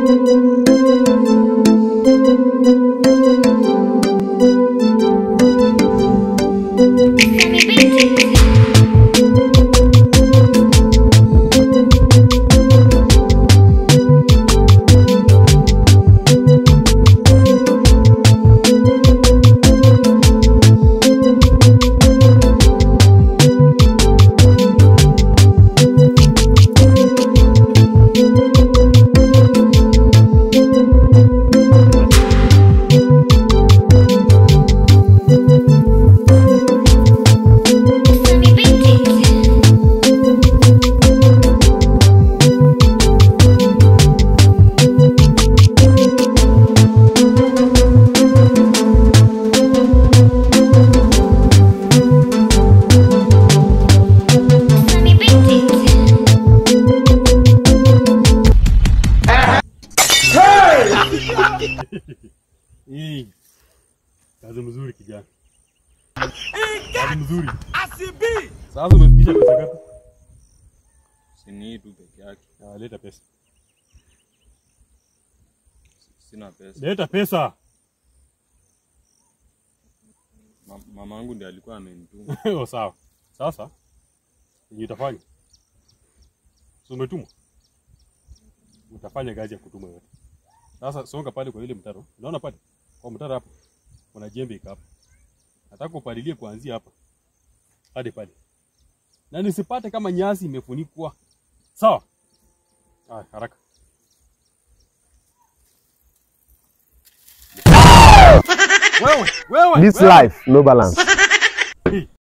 Hii kazi mzuri kijana, kazi mzuri. Sasa umefikisha pesa ngapi? Sini hii tu peke yake, Ah, leta pesa, sina pesa. leta pesa. Ma, mama yangu ndiye alikuwa amenituma. Oh, sawa. Sasa yenye utafanya, si umetumwa, utafanya kazi ya kutumwa yote. Sasa songa pale kwa ile mtaro, unaona pale kwa mtaro hapo, kuna jembe iko hapo. Nataka upalilie kuanzia hapa hadi pale, na nisipate kama nyasi imefunikwa. Sawa? Haya, haraka. Wewe, wewe, This wewe. life, no balance.